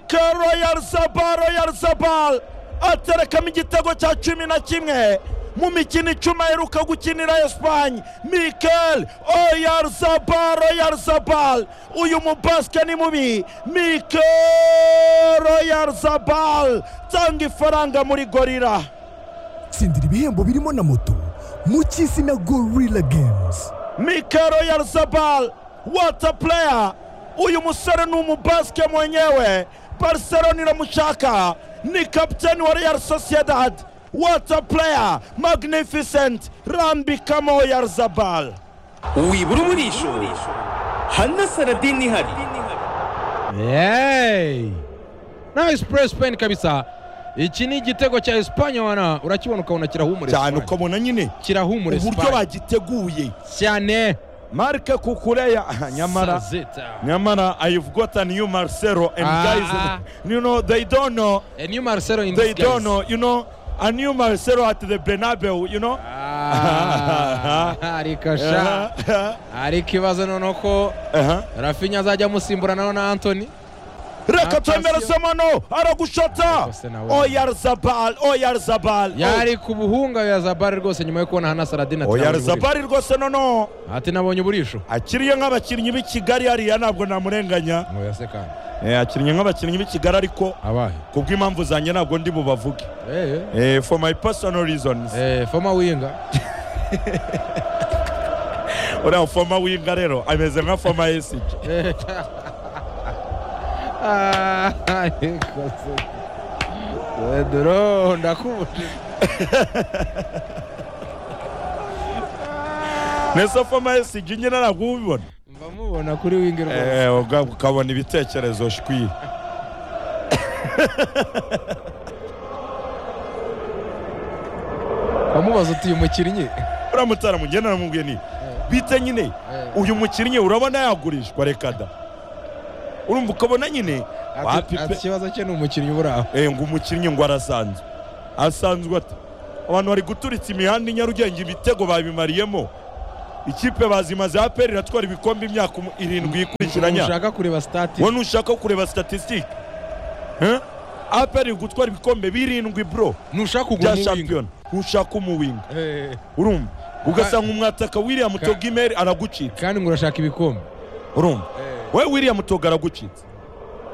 cya royal saba royal saba aterekamo igitego cya cumi na kimwe mu mikino icumi aheruka gukinira esipanye mikel oyarzabal royarzabal uyu mubasike ni mubi mikel oyarzabal tanga ifaranga muri gorira tsindira ibihembo birimo na moto mu cy'isi na gorilla games mikel oyarzabal wata pureya uyu musore ni umubasike mwenyewe barcelona iramushaka ni kapitani wa real sociedad wata pureya magnificent rambikamo oyarzabal wibura umurisho hana saradini ihari yeeey na esipuresi peyini kabisa iki ni igitego cya esipanye wana urakibona ukabona kirahumura cyane esipanye ukabona nyine kirahumura uburyo esipanye bagiteguye cyane marike kukureya nyamara sazeta Nyamara, I've gotten you, Marcelo, and Ah, guys, you know, they don't know, a new marcelo in they this don't know, you know, a new Marcelo at the Bernabeu, you know. ariko sha Uh-huh. ariko ikibazo noneho ko Uh-huh. rafinya azajya amusimbura nawe na antoni Reka Attention. twemere Samano, aragushota. Rwose nawe. Oyarzabal, Oyarzabal. yari ku buhunga ya zabari rwose nyuma yo kubona hana saradina ati nabonye uburisho. Oyarzabal rwose nono ati nabonye uburisho akiriye nk'abakinnyi b'i Kigali hariya ntabwo namurenganya ngo yasekana Eh, akiriye nk'abakinnyi b'i Kigali ariko abahe kubw'impamvu zanjye ntabwo ndi bubavuge Eh, Eh, for my personal reasons eh. Eh, foma winga uriya foma winga rero ameze nka foma yesige Ah, ariko se. pedro ndakubuje nese foma yesige nyine ntabwo uba ubibona mba mubona kuri wingi rwose Eh, uga- ukabona ibitekerezo shwi amubaza uti uyu mukinnyi uramutse aramugenera mubwiye ni bite nyine uyu mukinnyi urabona yagurishwa reka da urumva ukabona nyine Ati- wapi ati pe ikibazo cye ni umukinnyi uburi aho Eh, ngo umukinnyi ngo arasanzwe asanzwe ate abantu bari guturitsa imihanda i nyarugenge ibitego babimariyemo ikipe bazimaze aperi iratwara ibikombe imyaka umu- irindwi ikurikiranya ushaka kureba sitati wowe ntushaka kureba statisitike Eh? aperi iri gutwara ibikombe birindwi bro ntushaka bya kugura umuwinga shampiyona ntushaka umuwinga Eh, urumva ugasanga Ka- umwataka wiriya togimeri aragucitse kandi ngo urashaka ibikombe urumva we wiriya mutoga aragucitse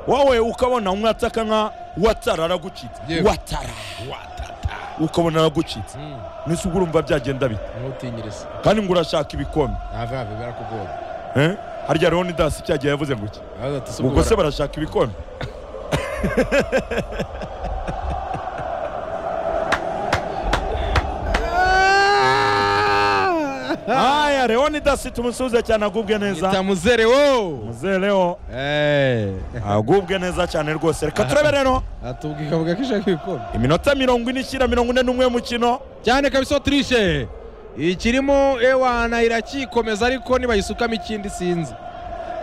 wowe ukabona umwataka nka watara aragucitse Yewe. watara ukabona aragucitse Mm, nese ubwo urumva byagenda bite ntutinyirize kandi ngo urashaka ibikombe have have barakugoye Eh? harya leonidas cyagiye yavuze ngo iki ubwo se barashaka ibikombe aya leonidas tumusubize cyane agubwe neza tamuzere wo muzehe leo Eh, agubwe neza cyane rwose reka turebe rero atubwira ikavuga ko ishaka ibikombe iminota mirongo ine ishyira mirongo ine n'umwe y'umukino cyane kabisa otirishe ikirimo ewana irakikomeza ariko nibayisukamo ikindi sinzi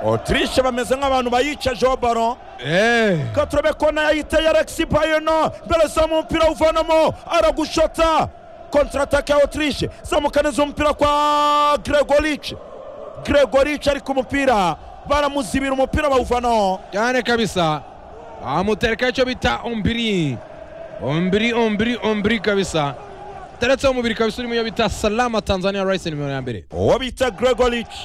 otirishe bameze nk'abantu bayicajeho baro Eh, reka turebe kona yayiteye alexi bayeno mbere zamu umupira awuvanamo aragushota kontaratake ya otirishe zamukaniza umupira kwa gregorice gregorice ariko umupira baramuzibira umupira bawuvanaho cyane kabisa amutereka icyo bita ombiri ombiri ombiri ombiri kabisa teretseho umubiri kabisa urimo iyo bita salama tanzania rayiseni nimero ya mbere uwo bita gregorice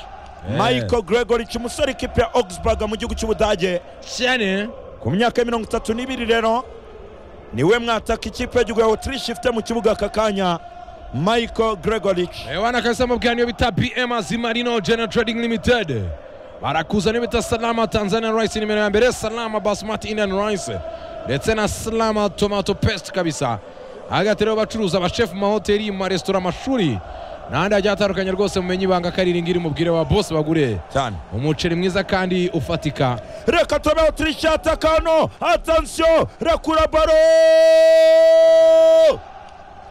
michael gregorice umusore ikipe ya augsburg mu gihugu cy'ubudage cyane ku myaka ya mirongo itatu n'ibiri rero niwe mwataka ikipe y'igihugu ya otirishe ifite mu kibuga aka kanya michael gregorice ewana kabisa mubwira niyo bita bm azimarino general trading limited barakuza niyo bita salama tanzania rice nimero ya mbere salama basmati indian rice ndetse na salama tomato paste kabisa hagati rero bacuruza abashefu mu mahoteli mu maresitora amashuri n'ahandi hagiye hatandukanye rwose mumenye ibanga ko ari iringiri mubwire wa bose bagure cyane umuceri mwiza kandi ufatika reka tube otirishe yataka hano atansiyo rekura baro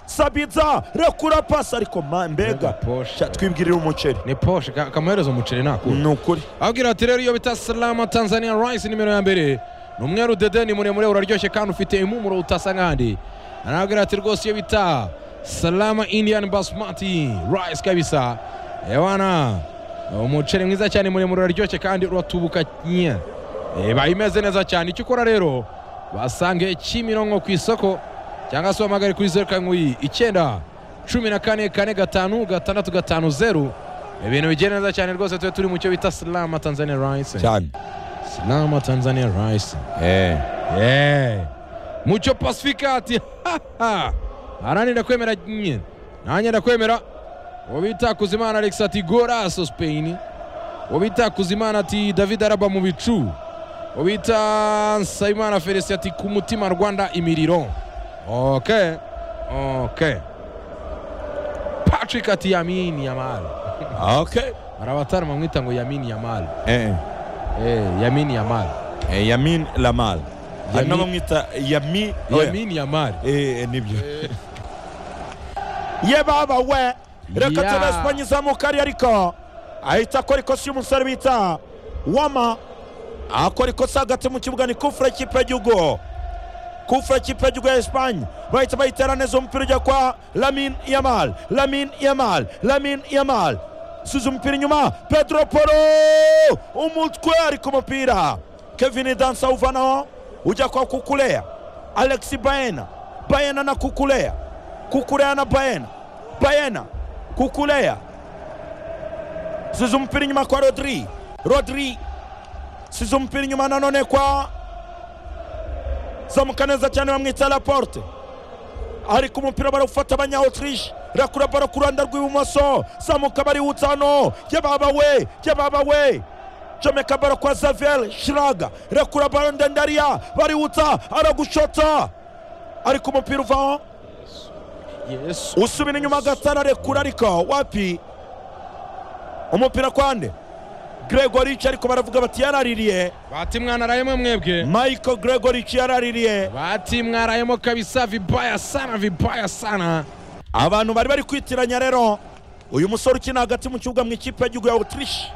sabiza rekura pasi ariko ma- Mbega mbega poshe. Sha, twibwirira umuceri ni poshe ka- kamuhereza umuceri nakura ni ukuri abwira ati rero iyo bita salama tanzania rice nimero ya mbere ni umweru dede ni muremure uraryoshye kandi ufite impumuro utasa nk'andi arabwira ati rwose iyo bita salama indian basmati rice kabisa ewana umuceri mwiza cyane muremure uraryoshye kandi uratubuka nya iba imeze neza cyane icyo ukora rero wasange kimironko ku isoko cyangwa se uhamagare kuri zeru karindwi iyi, icyenda cumi na kane kane gatanu gatandatu gatanu zeru ibintu bigenda neza cyane rwose tube turi mu cyo bita silama tanzania rice cyane Salama Tanzania Rice. Eh. Eh. Mucho pacificati. Arani ndakwemera nyine. Nanye ndakwemera. Obita Kuzimana Alex ati Goraso Spain. Obita Kuzimana ati David Araba mu bicu. Obita Saimana Feresia ati ku mutima Rwanda imiriro. Okay. Okay. Patrick ati Yamini Yamal. okay Arabatari bamwita ngo Yamini Yamal. eh Eh, Yamini Yamal. eh, yamin lamal hari Yamin- n'abamwita yami oya. Yamini Yamal. eh nibyo ye baba we reka Yeah. tube esipanye izamuka ari ariko ahita akora ikosa y'umusore bita wama akora ikosa hagati mu kibuga ni kufure kipe y'igihugu kufure kipe y'igihugu ya esipanye bahita bayitera neza umupira ujya kwa lamin yamal lamin yamal lamin yamal suza umupira inyuma pedro poro umutwe ari ku mupira kevin dansa awuvanaho ujya kwa kukuleya alexi baena baena na kukuleya kukuleya na baena baena kukuleya siza umupira inyuma kwa rodri rodri siza umupira inyuma nanone kwa zamuka neza cyane bamwita laporte ariko umupira barawufata abanya autriche rakura baro ku ruhande rw'ibumoso zamuka bariwutsa hano yababa we yababa we comeka baro kwa zavel shiraga rakura baro ndendariya bariwutsa aragushota ariko umupira uvaho Yesu. usubira inyuma agatara rekura ariko wapi umupira kwande gregoric ariko baravuga bati yaraririye bati mwararayemo mwebwe michael gregoric yaraririye bati mwarayemo kabisa vibaya sana vibaya sana abantu bari bari kwitiranya rero uyu musore ukina hagati mu kibuga mu ikipe y'igihugu ya autriche